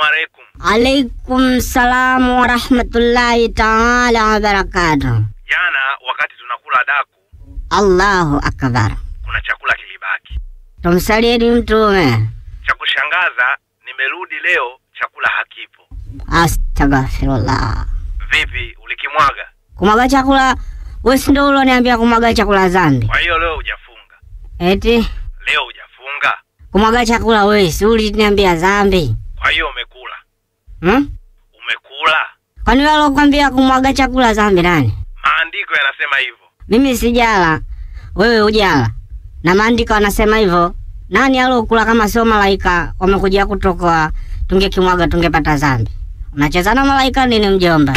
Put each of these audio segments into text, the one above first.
alaikum. Alaikum salamu wa rahmatullahi taala wa barakatuh. Jana wakati tunakula daku, Allahu akbar. kuna chakula kilibaki. Tumsalieni Mtume. Cha kushangaza, nimerudi leo chakula hakipo. Astaghfirullah. Vipi, ulikimwaga? Kumwaga chakula, wewe si ndio ulioniambia kumwaga chakula dhambi? Kwa hiyo leo hujafunga? Eti Leo hujafunga? kumwaga chakula wewe si uliniambia dhambi? Kwa hiyo umekula? Hmm? Umekula? Kwani wewe alokuambia kumwaga chakula dhambi nani? Maandiko yanasema hivyo. Mimi sijala, wewe hujala, na maandiko yanasema hivyo. Nani alokula kama sio malaika wamekuja kutokoa? Tungekimwaga tungepata dhambi. Unacheza na malaika nini, mjomba?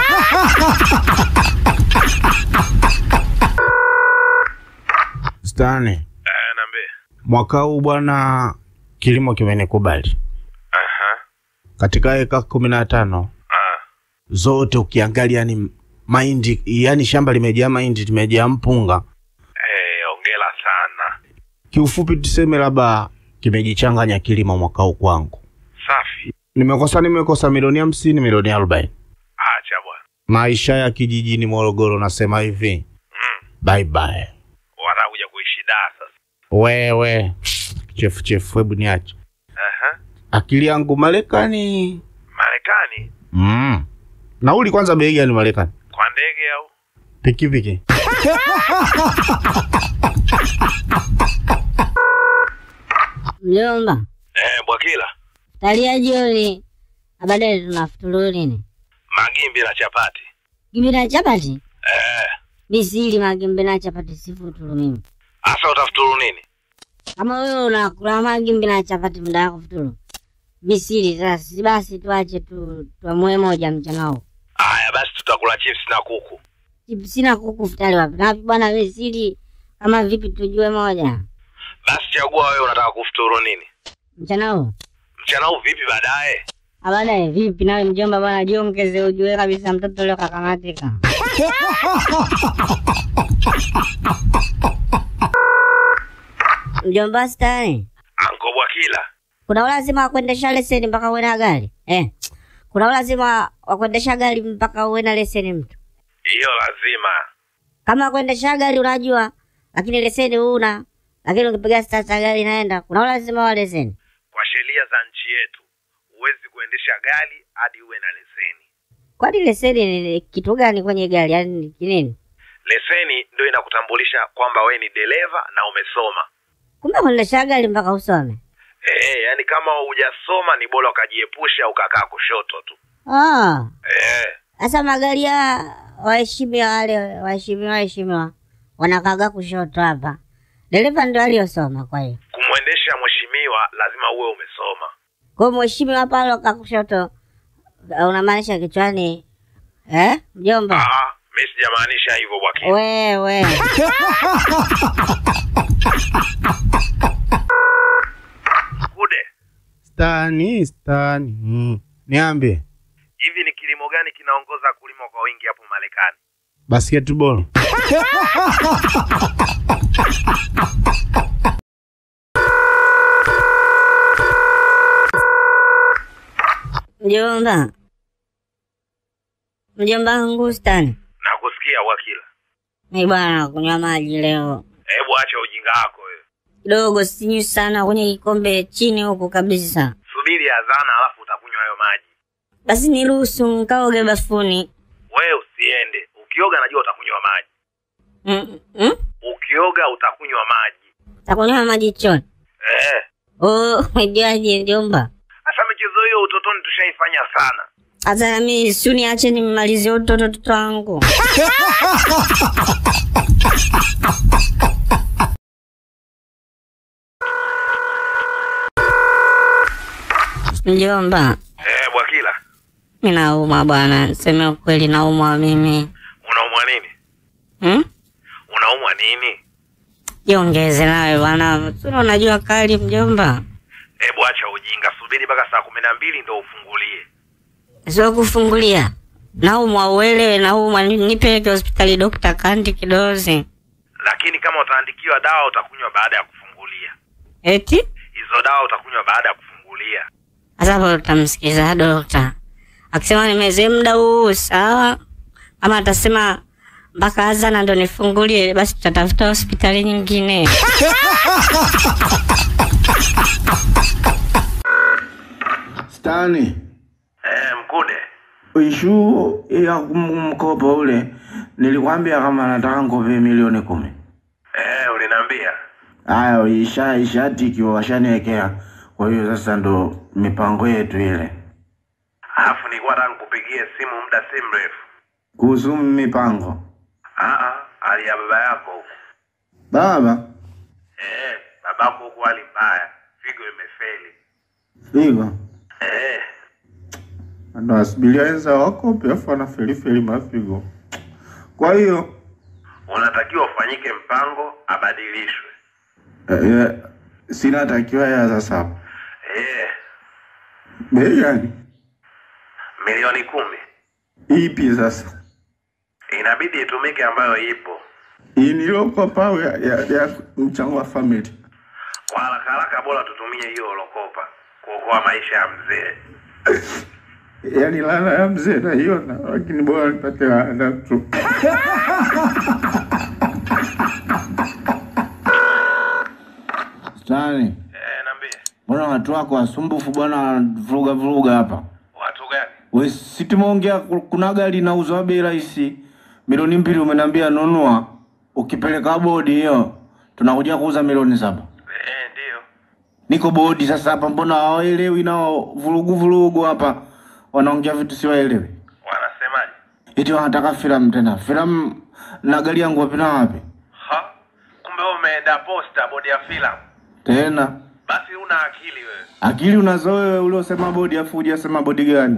Stani, Eh, nambe. mwaka huu bwana, kilimo kimenikubali Aha. katika eka kumi na tano Ah. zote ukiangalia ni mahindi, yani shamba limejaa mahindi, limejaa mpunga. Eh, ongela sana. Kiufupi tuseme labda kimejichanganya kilimo mwaka huu kwangu. Safi. Nimekosa nimekosa milioni hamsini, milioni arobaini. Acha bwana. Maisha ya kijijini Morogoro, nasema hivi Mm. bye bye. Watakuja kuishi daa sasa. Wewe chefu chefu, hebu niache Aha. akili yangu Marekani. Marekani Mm. Nauli kwanza bei gani Marekani? kwa ndege au? Pikipiki. Mjomba, Eh, Bwakila. talia jioni, baadaye tunafuturu nini? Magimbi na chapati. Gimbi na chapati? Eh. Mi sili magimbi na chapati, sifuturu mimi. Asa utafuturu nini? Kama wewe unakula magimbi na chapati muda wako futuru, mi sili. Sasa si basi tuache tu tuamue moja mchana huu. Aya, basi tutakula chips na kuku. Sina kuku futari wapi na wapi bwana, we sili kama vipi, tujue moja Basi chagua wewe unataka kufuturu nini? mchana huu. Mchana huu vipi baadaye? Baadaye vipi nawe mjomba bwana, jiongeze ujue kabisa mtoto leo kakamatika. Mjomba stani, Anko Bwakila. kuna ulazima wa kuendesha leseni mpaka uwe na gari eh? Kuna ulazima wa kuendesha gari mpaka uwe na leseni mtu? Hiyo lazima. Kama kuendesha gari unajua, lakini leseni huna, lakini ukipiga stata gari inaenda, kuna ulazima wa leseni. Kwa sheria za nchi yetu, huwezi kuendesha gari hadi uwe na leseni. Kwani leseni ni kitu gani kwenye gari? Yaani ni kinini? Leseni ndio inakutambulisha kwamba wewe ni dereva na umesoma. Kumbe kuendesha gari mpaka usome? Eh, yani kama hujasoma ni bora ukajiepusha ukakaa kushoto tu. Ah, Eh, sasa magari ya waheshimiwa wale waheshimiwa waheshimiwa wanakaga kushoto hapa, dereva ndio aliyosoma. Kwa hiyo kumwendesha mheshimiwa lazima uwe umesoma. kwa hiyo mheshimiwa hapa aloka kushoto, unamaanisha kichwani eh, mjomba? Ah, mimi sijamaanisha hivyo Bwakila. Wewe Kude, Stani, stani. Mm. Niambie. hivi ni kilimo gani kinaongoza kulima kwa wingi hapo Marekani? Basketball. mjomba, mjomba wangu stani Nakusikia Bwakila. mi bwana kunywa maji leo Hebu acha ujinga wako wewe. kidogo, sinywi sana kwenye kikombe chini huku kabisa. Subiri azana alafu utakunywa hayo maji. Basi niruhusu nkaoge bafuni. Wewe usiende. Ukioga najua utakunywa maji. Mm, mm? Ukioga utakunywa maji. Takunywa maji choni. Eh. Oh, umejuaje mjomba? Sasa michezo hiyo utotoni tushaifanya sana. Sasa nami si uniache nimalizie utoto toto wangu. Mjomba, Eh, Bwakila. mi naumwa bwana, niseme ukweli, naumwa mimi. Unaumwa nini? Hmm? Unaumwa nini? Jiongeze nawe bwana, sura unajua kali mjomba. Hebu acha ujinga. Subiri mpaka saa kumi na mbili ndo ufungulie. Sio kufungulia. Naumwa uelewe, naumwa, ni- nipeleke hospitali dokta kandi kidozi. Lakini kama utaandikiwa dawa utakunywa baada ya kufungulia. Eti? Hizo dawa utakunywa baada ya kufungulia. Sasa hapo utamsikiza dokta akisema nimezee muda huu sawa, ama atasema mpaka azana ndo nifungulie, basi tutatafuta hospitali nyingine. Stani, Eh, Mkude. ishu ya kum- mkopo ule nilikwambia kama nataka nkope milioni kumi. Eh, uliniambia. Haya, isha ishatikiwa washaniwekea. Kwa hiyo sasa ndo mipango yetu ile Alafu nilikuwa nataka nikupigie simu muda si mrefu. kuhusu mipango. Ah ah, hali ya baba yako huko. Baba Eh, babako huko hali mbaya. Figo imefeli. figo Eh, ndo asubiria wenza wakope afu anafelifeli mafigo. Kwa hiyo unatakiwa ufanyike mpango abadilishwe. eh, eh, sina takiwa ya sasa hapo. Eh, Bei gani? milioni kumi. Ipi sasa? Inabidi itumike ambayo ipo. Hii nilokopa au ya, ya, ya mchango wa family? Kwa haraka haraka bora tutumie hiyo ulokopa kuokoa maisha ya mzee. Yaani lana ya mzee naiona, lakini bora nipate laana tu. Stani, Eh, niambie. mbona watu wako wasumbufu bwana, wanavuruga vuruga hapa? Watu gani? We si tumeongea ku- kuna gari linauzwa bei rahisi milioni mbili, umeniambia nunua, ukipeleka bodi hiyo tunakuja kuuza milioni saba. Eh, ndio. Niko bodi sasa hapa, mbona hawaelewi nao, vurugu vurugu hapa, wanaongea vitu siwaelewi. Wanasemaje? Eti wanataka filamu tena, filamu na gari yangu wapi na wapi Ha? Kumbe wewe umeenda posta bodi ya filamu. tena? Basi una akili wewe. Akili unazo wewe, uliosema bodi afu hujasema bodi gani?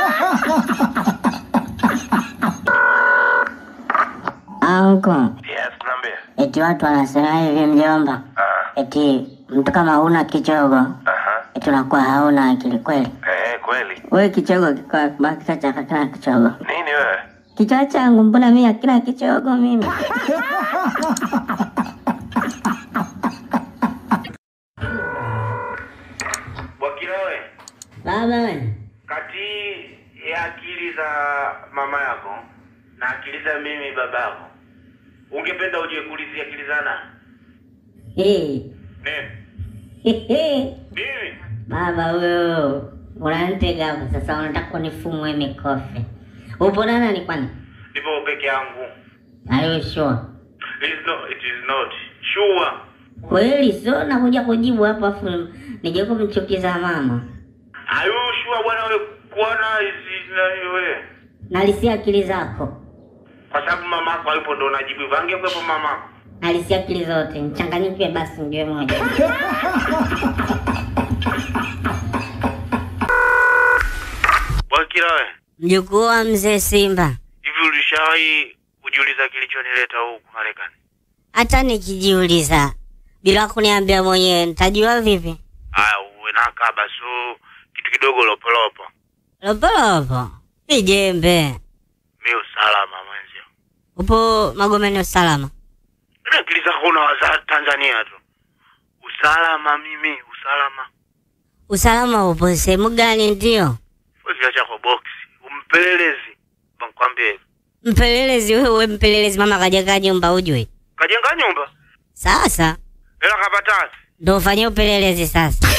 Anko, Yes, niambie. eti watu wanasema hivi mjomba, Ah, eti mtu kama huna kichogo aha. eti unakuwa hauna akili kweli. Eh, kweli. Wewe kichogo kiko baki cha kila kichogo. Nini wewe? Kichwa changu mbona mimi hakina kichogo mimi? Wakila wewe, Baba we, kati ya akili za mama yako na akili za mimi baba yako, ungependa uje kuulizia akili za nani? hey. Nini? Mimi? Baba wewe unanitega hapa sasa, unataka kunifumwe mikofi. Upo na nani kwani? Nipo peke yangu. Are you sure? It is not, it is not. Sure. Kweli sio nakuja kujibu hapa afu nije kumchukiza mama. Are you sure bwana wewe kuona hizi nani wewe? Nalisia akili zako, Kwa sababu mama yako hayupo ndo unajibu hivyo. Angekuwepo mama yako. nalisia akili zote, mchanganyike basi ndio moja. Wakila wewe, Mjukuu wa mzee Simba, hivi ulishawahi kujiuliza kilichonileta huku Marekani? hata nikijiuliza bila kuniambia mwenyewe nitajua vipi? Haya, uwe na kaba so kitu kidogo lopolopo. Lopolopo ijembe, Mi usalama mwenzio. upo Magomeni usalama? Mimi akili zako unawaza Tanzania tu. Usalama mimi, usalama. Usalama upo sehemu gani? Ndio Wewe kiacha kwa box. Umpelelezi. Nakwambia hivi. mpelelezi wewe, mpelelezi mama kajenga nyumba ujue. Kajenga nyumba. Sasa Hela kapata. ndo ufanye upelelezi sasa.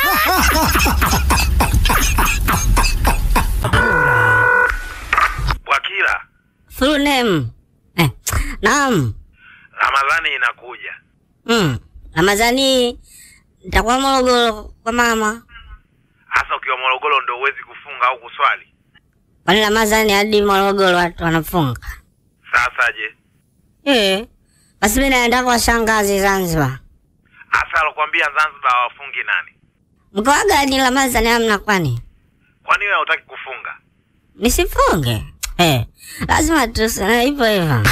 Wakila, Full name eh, naam Ramadhani inakuja. mm. Ramadhani nitakuwa Morogoro kwa mama. Hasa ukiwa Morogoro ndio uwezi kufunga au kuswali. Kwani Ramadhani hadi Morogoro watu wanafunga? Sasa je? Eh, basi mimi naenda kwa shangazi Zanzibar. Hasa alokuambia Zanzibar hawafungi nani? Mkoa gani Ramadhani hamna kwani? Kwani wewe hutaki kufunga? Nisifunge? Eh, lazima tuseme hivyo hivyo.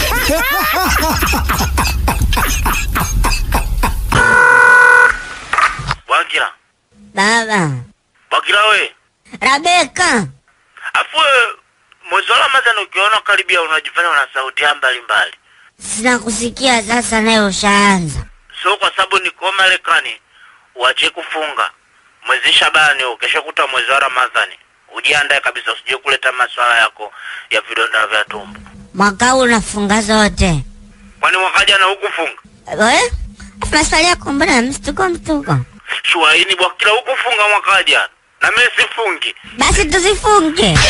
Wakila. Baba, Wakila we. Rabeka, Afu wewe, mwezi wa Ramadhani ukiona karibia unajifanya una sauti ya mbalimbali. sina kusikia sasa, naye ushaanza. So kwa sababu niko Marekani, uache kufunga. mwezi Shabani huu, kesho kuta mwezi wa Ramadhani. Ujiandae kabisa, usije kuleta maswala yako ya vidonda vya tumbo. Mwaka huu unafunga zote. Kwani mwaka jana hukufunga? Eh? Maswali yako mbona mstuko mstuko? Shuaini bwa kila hukufunga mwaka jana, na mimi sifungi. Basi tusifunge.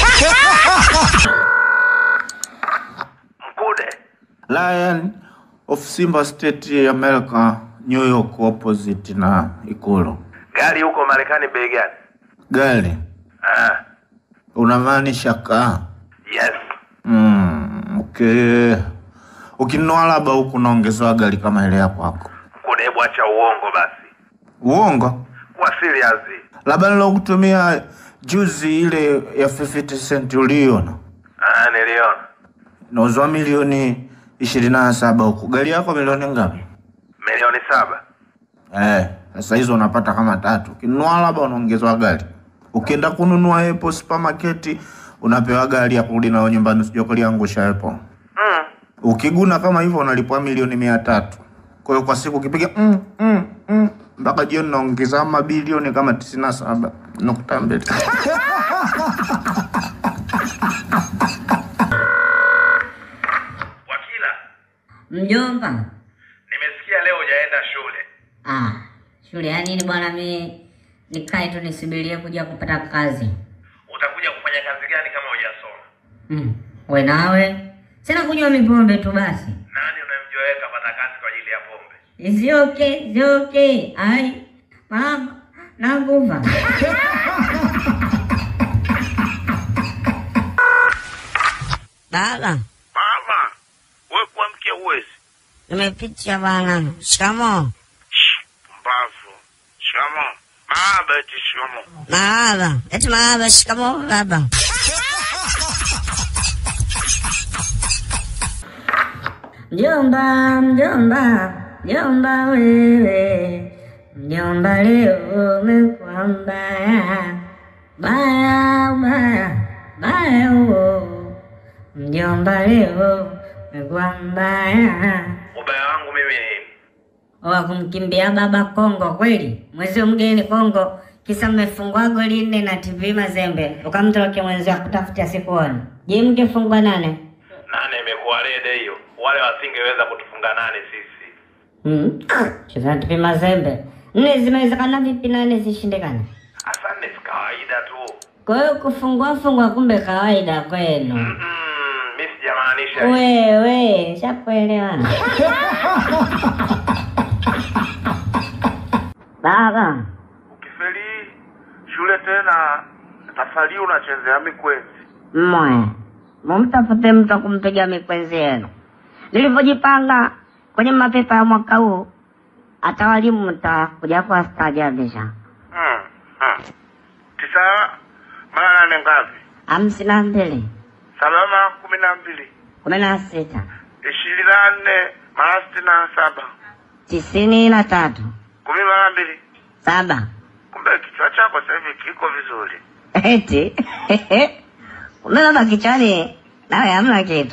Mkude Lion of Simba State America, New York opposite na Ikulu. gari huko Marekani bei gani? Gari Ah, unamaanisha kaa? yes. Mm, okay. Ukinunua labda huku naongezewa gari kama ile ya kwako. Mkude, hebu acha uongo basi, Uongo? kuwa serious. Labda nilokutumia juzi ile ya 50 cent uliona Ah, niliona nauzwa milioni ishirini na saba huku. Gari yako milioni ngapi? milioni saba. Eh, sasa hizo unapata kama tatu. Ukinunua labda unaongezwa gari. Ukienda kununua Apple supermarket unapewa gari ya kurudi nayo nyumbani, usije kuliangusha Apple. Mm. Ukiguna kama hivyo unalipwa milioni mia tatu. Kwa hiyo kwa siku ukipiga mm, mm, mm, mpaka jioni naongeza mabilioni kama tisini na saba nukta mbili. Wakila, Mjomba. nimesikia leo hujaenda shule. Ah, shule ya nini bwana? Mi nikae tu nisubirie kuja kupata kazi. Utakuja kufanya kazi gani kama hujasoma? Mm. We nawe sina kunywa mipombe tu basi. Nani unamjua wewe kapata kazi kwa ajili ya pombe? Is it okay? Is it okay? Ai, mama, nakufa. Baba, Mama, wewe kuamkia uwezi. nimepitia bwana. Shikamoo. Mbavu. Shikamo. Baba eti shikamo. Marahaba. Eti marahaba. Shikamoo baba. Mjomba, mjomba, mjomba wewe, mjomba leo umekuwa mbaya, baya baya baya huo, mjomba leo umekuwa mbaya. Ubaya wangu mimi ni nini? wa kumkimbia baba Kongo kweli, mwezi mgeni Kongo, kisa mmefungwa goli nne na TV Mazembe, ukamtokea mwenzio akutafutia sikuoni. Je, mngefungwa nane? Nane imekuwa rede hiyo. Wale wasingeweza kutufunga nane sisi. Hmm. Cheza TV Mazembe nne zinawezekana vipi nane zishindikane? Asante si kawaida tu. Kwa hiyo kufungua fungwa kumbe kawaida kwenu. Mm, mimi sijamaanisha. hivyo. Wewe shakuelewana. Baba, Ukifeli shule tena tafali unachezea mikwenzi. mmoja mumtafute mtu wa kumpiga mikwenzi yenu. Nilivyojipanga kwenye mapepa ya mwaka huu, hata walimu mtakuja kuwastaajabisha. Mm. Mm. Tisa mara nane ngapi? hamsini na mbili Salama kumi na mbili. kumi na sita Ishirini na nne mara sitini na saba. tisini na tatu Kumi mara mbili. saba Kumbe kichwa chako sasa hivi kiko vizuri. eti kumbe baba kichwani nawe hamna kitu.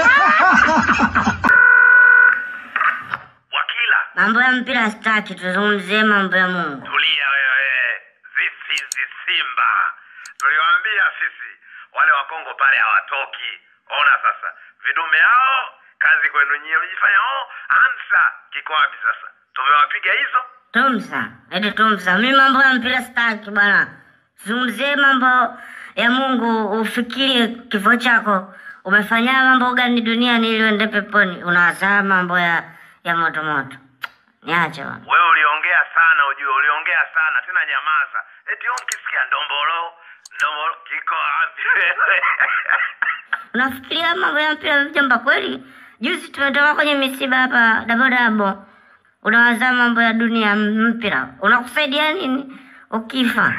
Wakila, Mambo ya mpira sitaki, tuzungumzie mambo ya Mungu. tulia wewe. This is the Simba. Tuliwaambia sisi wale wa Kongo pale hawatoki. Ona sasa, vidume hao kazi kwenu nyie, mjifanya oh, ansa kiko wapi sasa? Tumewapiga hizo. Tumsa, eti tumsa, mi mambo ya mpira sitaki bwana. Zungumzie mambo ya Mungu, ufikirie kifo chako. Umefanya mambo gani duniani ili uende peponi? Unazaa mambo ya ya moto moto. Niache bwana. Wewe uliongea sana, ujue uliongea sana tena, nyamaza. Eti wewe ukisikia ndombolo ndombolo kiko wapi wewe? Unafikiria mambo ya mpira mjomba kweli? Juzi tumetoka kwenye misiba hapa dabodabo. Unawaza mambo ya dunia mpira. Unakusaidia nini ukifa?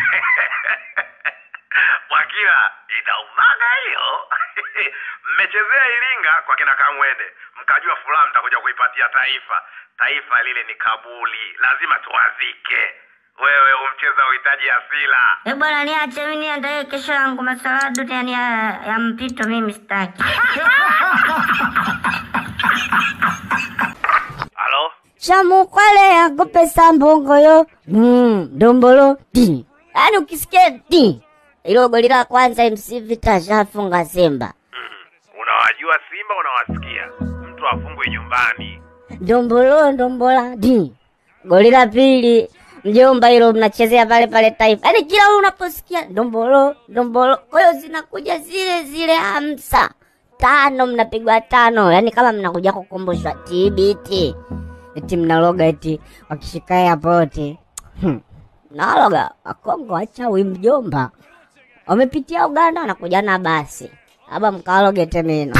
Wakila, inaumaga hiyo. Mmechezea Iringa kwa kina Kamwende, mkajua furaha mtakuja kuipatia taifa. Taifa lile ni kabuli, lazima tuwazike. Wewe umcheza uhitaji asila. Eh bwana, niache mimi niandae kesho yangu. Masuala ya duniani ya, ya mpito mimi sitaki. Halo, Shamukwale yakupe sambongo yo. Mm, dombolo. Di. yaani ukisikia di ilo goli la kwanza MC Vita shafunga Simba Unawajua Simba, unawasikia. Mtu afungwe nyumbani. ndombolo ndombola di goli la pili mjomba, hilo mnachezea pale pale Taifa, yaani kila unaposikia ndombolo ndombolo, kwa hiyo zinakuja zile zile hamsa tano, mnapigwa tano, yaani kama mnakuja kukumbushwa TBT, eti mnaloga eti wakishika airport hmm. Naloga Wakongo wachawi mjomba, wamepitia Uganda wanakuja na basi aba mkaloge temeno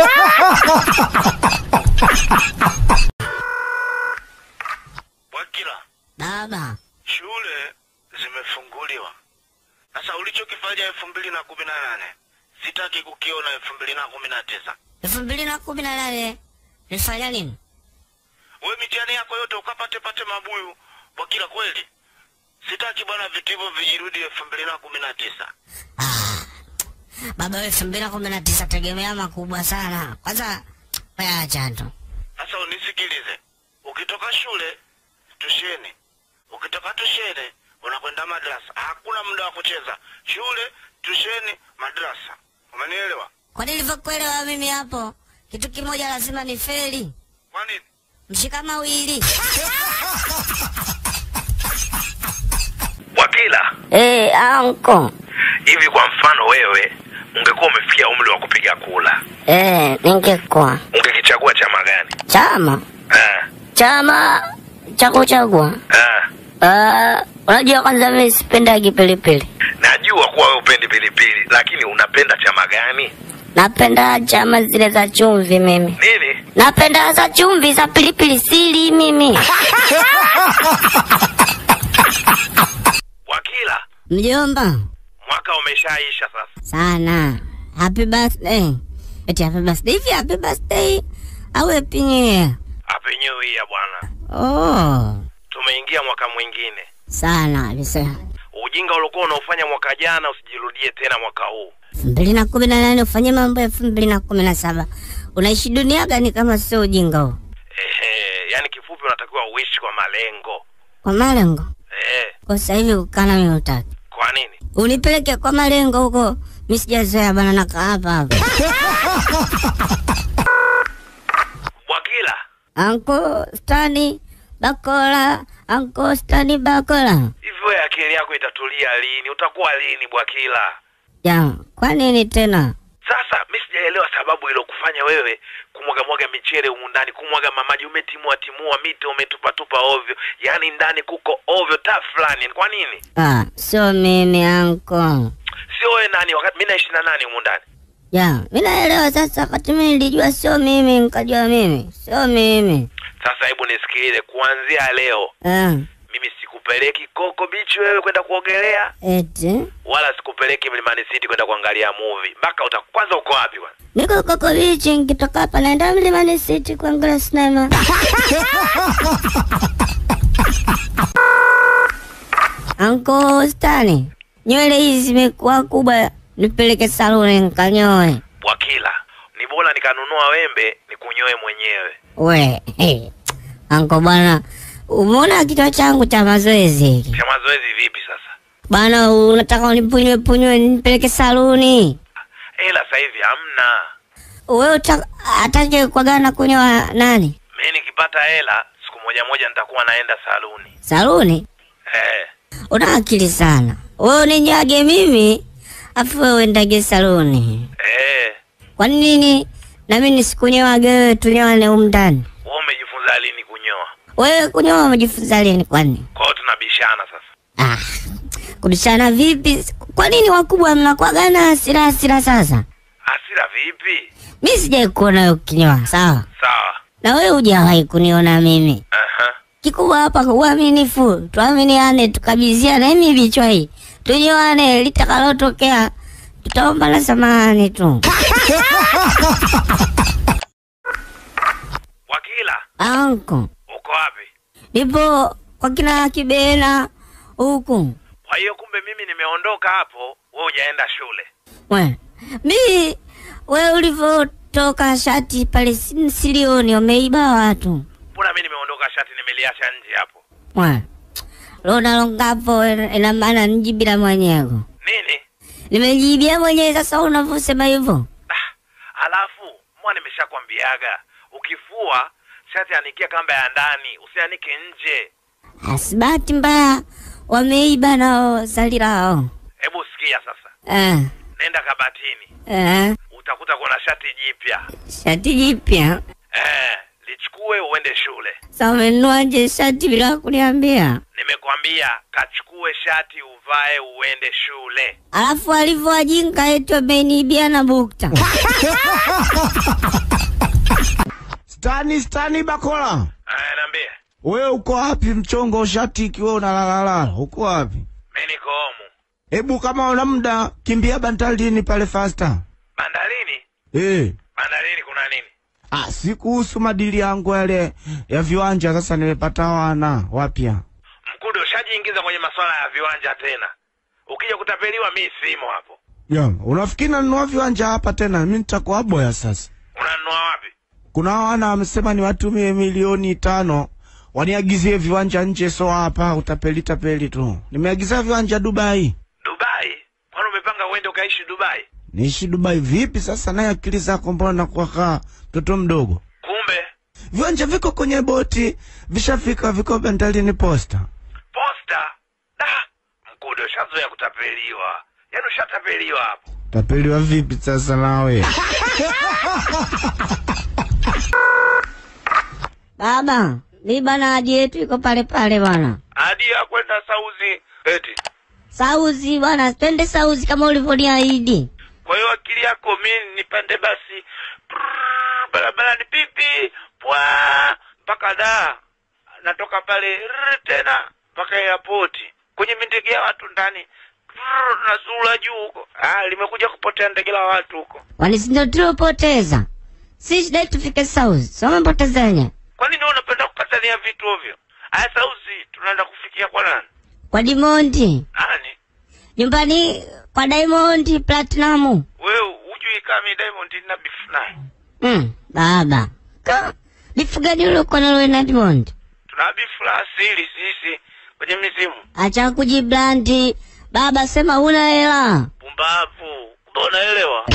Wakila, baba shule zimefunguliwa. Sasa ulichokifanya elfu mbili na kumi na nane sitaki kukiona elfu mbili na kumi na tisa. elfu mbili na kumi na nane nifanya nini? We mitihani yako yote ukapate pate mabuyu. Wakila, kweli sitaki bwana vitu hivyo vijirudi elfu mbili na kumi na tisa. Baba, elfu mbili na kumi na tisa tegemea makubwa sana. Kwanza weacha tu Sasa unisikilize, ukitoka shule tusheni, ukitoka tusheni unakwenda madrasa. Hakuna muda wa kucheza. Shule, tusheni, madrasa. Umenielewa? kwa nilivyokuelewa mimi hapo, kitu kimoja lazima ni feli, Kwa nini? mshika mawili. Wakila, Eh, anko hivi kwa mfano wewe ungekuwa umefikia umri wa kupiga kula, eh, ningekuwa ungekichagua chama gani? chama Ah, chama cha kuchagua. ah. Ah, unajua kwanza mimi sipendagi pilipili, Najua kuwa wewe upendi pilipili, lakini unapenda chama gani? napenda chama zile za chumvi mimi. Nini? Napenda za chumvi za pilipili sili mimi. Wakila, Mjomba mwaka umeshaisha sasa. sana. Happy birthday. Eti happy birthday. Hivi happy birthday au happy new year? Happy New Year bwana, Oh, tumeingia mwaka mwingine. sana kabisa. Ujinga uliokuwa unaofanya mwaka jana usijirudie tena mwaka huu. elfu mbili na kumi na nane ufanye mambo ya elfu mbili na kumi na saba unaishi dunia gani kama sio ujinga huo? Ehe, yani kifupi unatakiwa uishi kwa malengo. Kwa malengo Eh, kwa sasa hivi kukana mimi utaki kwa nini? unipeleke kwa malengo huko, mi sijazoea bana, nakaa hapa hapa. Wakila, Anko Stani Bakola, Anko Stani Bakola. hivi wewe akili yako itatulia lini? Utakuwa lini Bwakila? Ya, kwa nini tena? Sasa mi sijaelewa sababu ilokufanya wewe kumwaga mwaga michele humu ndani, kumwaga mamaji, umetimua timua miti, umetupa tupa ovyo, yaani ndani kuko ovyo ta fulani. Kwa nini? Ah, sio mimi anko. Sio wewe nani? Wakati mi naishi na nani humu ndani? Ya, mi naelewa sasa, wakati mimi nilijua sio mimi, nikajua mimi sio mimi. Sasa hebu nisikilize, kuanzia leo Ah, mimi sikupeleki Coco Beach wewe kwenda kuogelea, eti wala sikupeleki Mlimani City kwenda kuangalia movie. Mpaka uta kwanza, uko wapi bwana? niko Coco Beach, nikitoka hapa naenda Mlimani City kuangalia sinema. Anko Stani, nywele hizi zimekuwa kubwa, nipeleke saluni nikanyoe. Bwakila, ni bora nikanunua wembe nikunyoe mwenyewe. We, hey. Anko bwana, umeona kichwa changu cha mazoezi hiki Cha mazoezi vipi sasa? bwana? Unataka unipunywe punywe nipeleke saluni? Hela sasa hivi hamna. Wewe uta- atake kuagana kunyoa nani? Mimi nikipata hela siku moja moja nitakuwa naenda saluni. Saluni? Eh, Una akili sana wewe, uninyage mimi afu wewe uendage saluni. eh, Kwa nini na mimi nisikunyoage wewe, tunyoane humu ndani? wewe umejifunza lini kunyoa? Wewe kunyoa umejifunza lini? Kwani Kwa hiyo tunabishana sasa. ah, kubishana vipi? Kwa nini wakubwa mnakuagana hasira hasira? Sasa Hasira vipi? mi sijai kuona wewe ukinyoa, sawa, Sawa. na wewe hujawahi kuniona mimi. Aha. Kikubwa hapa uaminifu, tuaminiane, tukabiziane hii vichwa hii, tunyoane, litakalotokea tutaomba na samahani tu. Wakila, Anko, uko wapi? nipo kwa kina Kibena huku. Kwa hiyo kumbe mimi nimeondoka hapo, wewe hujaenda shule. We, mi we ulivyotoka shati pale si- silioni, wameiba watu. Mbona mimi nimeondoka shati nimeliacha nje hapo? We, unalongapo ina maana nijibila mwenyewe. Nini? Nimejibia mwenyewe sasa unavyosema hivyo. Ah, alafu mwa nimeshakwambiaga ukifua shati anikia kamba ya ndani, usianike nje. Asibati mbaya wameiba nao zali lao. Hebu sikia sasa, Eh, nenda kabatini, eh, utakuta kuna shati jipya shati jipya. eh, lichukue uende shule. Sasa umenuaje shati bila kuniambia? Nimekwambia kachukue shati uvae uende shule. Alafu alivyowajinga eti wameniibia na bukta. Stani, Stani Bakola, Eh, niambie, wewe uko wapi? Mchongo ushati ikiwa unalalalala, uko wapi? mimi niko homu Hebu kama una muda kimbia bandarini pale fasta. bandarini. Eh, Bandarini kuna nini? ah, si kuhusu madili yangu yale ya viwanja. Sasa nimepata wana wapya. Mkude, ushajiingiza kwenye masuala ya viwanja tena. Ukija kutapeliwa, mi simo hapo. Ya, unafikiri nanunua viwanja hapa tena? Mimi nitakuwa boya sasa. Unanunua wapi? Kuna wana wamesema niwatumie milioni tano waniagizie viwanja nje, so hapa utapeli tapeli tu. Nimeagizia viwanja Dubai. Dubai? Kwani umepanga uende ukaishi Dubai? Niishi Dubai vipi sasa? Naye akili zako mbona nakuwa kaa mtoto mdogo? Kumbe Viwanja viko kwenye boti, vishafika, viko bandarini posta. posta. Da, Mkude, ushazoea kutapeliwa, yaani ushatapeliwa hapo. Tapeliwa vipi sasa nawe? Baba, mi bana aji yetu iko pale pale bwana. Hadi ya kwenda Sauzi eti. Sauzi bwana, twende Sauzi kama ulivyoniahidi. Kwa hiyo akili yako mi nipande basi prrrr, barabarani pipi pwa mpaka da natoka pale rrr, tena mpaka airport kwenye mindege ya watu ndani prrrr, nazula juu huko. Ah, limekuja kupotea ndege la watu huko. Kwani si ndio tuliopoteza? Si shida tufike Sauzi. Sio umepotezanya. Kwa nini wewe unapenda kukatania vitu ovyo? Aya, Sauzi tunaenda kufikia kwa nani? Kwa Dimondi. Nani? Nyumbani kwa Diamond Platinum. Wewe hujui kama mi Diamond na beef naye. Mm, baba. Ka, bifu gani uliokuwa nalo na Diamond? Tuna beef la asili sisi kwenye mizimu. Acha kujiblandi. Baba sema huna hela. Pumbavu. Mbona unaelewa?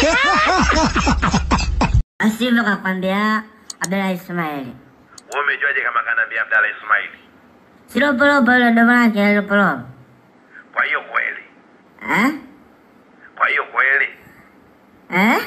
Asivyo kakwambia Abdalla Ismaili. Wewe umejuaje kama kanaambia Abdalla Ismaili? Silopolopo ile ndo maana yake silopolopo. Kwa hiyo kweli. Eh? Kwa hiyo kweli. Eh?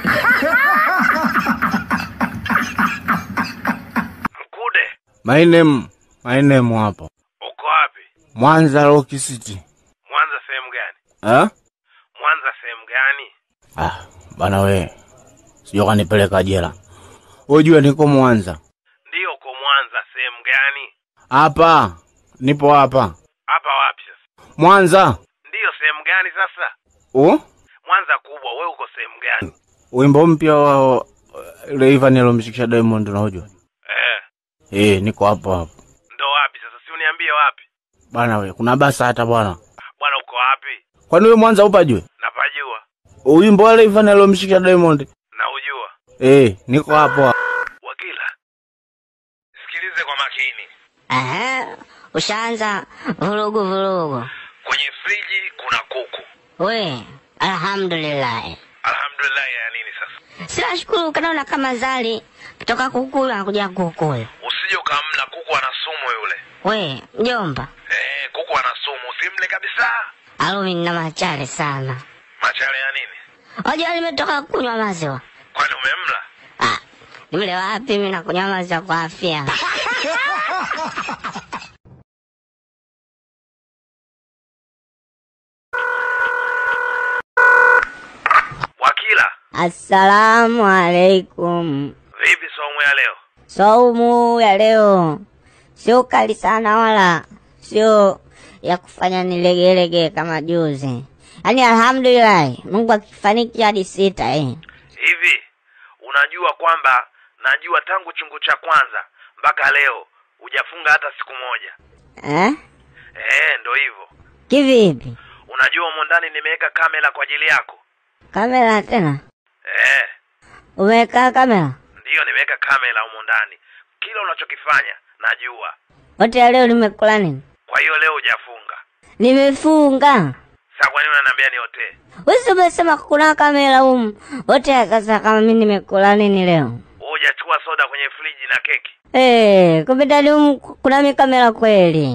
Mkude, My name, my name hapo. uko wapi? Mwanza Rock City. Mwanza sehemu gani? Eh? Mwanza sehemu gani? Ah, bana we. Sio kanipeleka jela. Ujue niko Mwanza. Ndiyo, uko Mwanza sehemu gani? Hapa. Nipo hapa. Hapa wapi sasa? Mwanza. Ndiyo, sehemu gani sasa? Oh? Mwanza kubwa, wewe uko sehemu gani? Wimbo mpya wa Rayvanny alomshikisha Diamond unajua? Eh, Eh, niko hapo hapo. ndo wapi sasa? Si uniambie wapi? Bana we, kuna basa hata bwana. Bwana, uko wapi? Kwani wewe Mwanza upajue? Napajua. Wimbo wa Rayvanny alomshikisha Diamond. Na ujua. Eh, niko hapo hapo. Wakila. Sikilize kwa makini. Eh? Ushaanza vurugu vurugu. Kwenye friji kuna kuku. We, alhamdulillah. Alhamdulillah ya nini sasa? Sina shukuru kanaona kama zali kutoka kukula anakuja kukula. Usije ukamla kuku ana sumu yule. We, mjomba, Eh, kuku ana sumu, usimle kabisa. alumi nina machale sana. Machale ya nini? Wajua nimetoka kunywa maziwa. Kwani umemla? Ah, nimle wapi mimi nakunywa maziwa kwa afya. Wakila, Assalamu alaikum. vipi somo ya leo? Saumu ya leo sio kali sana wala sio ya kufanya nilegelege kama juzi. Yaani alhamdulillah, Mungu akifariki hadi sita eh. Hivi unajua kwamba najua tangu chungu cha kwanza mpaka leo hujafunga hata siku moja. Eh? Eh, ndo hivyo. Kivipi? Unajua humo ndani nimeweka kamera kwa ajili yako. Kamera tena? Eh, Umeweka kamera? ndiyo nimeweka kamera humo ndani. Kila unachokifanya najua. Wote ya leo nimekula nini? Kwa hiyo leo hujafunga. Nimefunga. Sasa kwa nini unaniambia niotee? Wewe umesema kuna kamera humu. Wote sasa kama mimi nimekula nini leo? Wewe hujachukua soda kwenye friji na keki? Eh, kumbe ndani humu kuna mikamera kweli.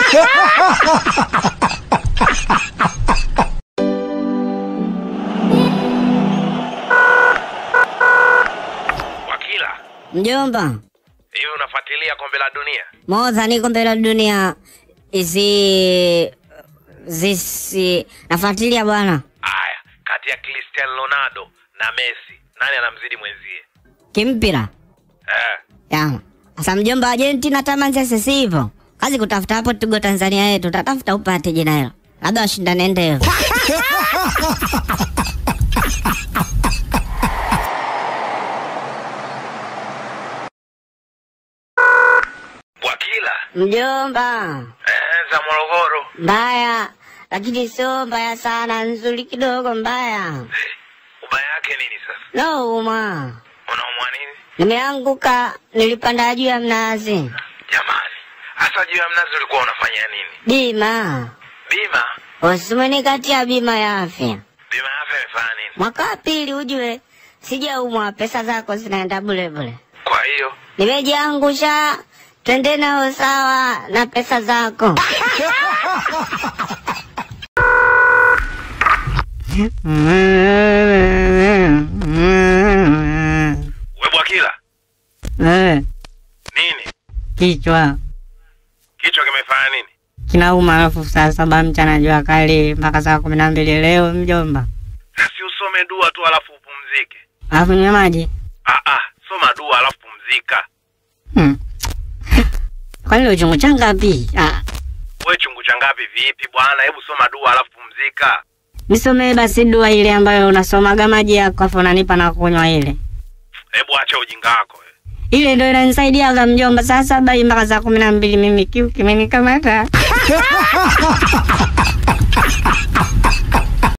Wakila, Mjomba, hivi unafuatilia kombe la dunia? moza niko mbele ya dunia isi zisi nafuatilia bwana Aya, kati ya Cristiano Ronaldo na Messi, nani anamzidi mwenzie? kimpira Eh, ya sasa mjomba Argentina tamanza sisi hivyo kazi kutafuta hapo tugo Tanzania yetu tatafuta upate jina hilo labda washindane ndevu Wakila, mjomba eh, za Morogoro. mbaya lakini sio mbaya sana nzuri kidogo mbaya Ubaya yake nini sasa? no uma Unaumwa nini? nimeanguka nilipanda juu ya mnazi Jamani, hasa juu ya mnazi ulikuwa unafanya nini? bima Bima? usimenikatia bima ya afya Bima ya afya imefanya nini? mwaka wa pili ujue sijaumwa pesa zako zinaenda bule bule Kwa hiyo nimejiangusha twende nao sawa na pesa zako we Bwakila, Eh, nini? kichwa Kichwa kimefanya nini? kinauma alafu saa saba mchana jua kali mpaka saa kumi na mbili leo mjomba Si usome dua tu alafu upumzike. alafu nywe maji Ah ah, soma dua alafu pumzika. hmm. kwani uchungu changapi ah, We chungu cha ngapi vipi bwana? Hebu soma dua alafu pumzika. nisomee basi dua ile ambayo unasomaga maji yako afu unanipa na kunywa ile Hebu acha ujinga wako. we. ile ndo inanisaidiaga mjomba saa saba hii mpaka saa kumi na mbili mimi kiu kimenikamata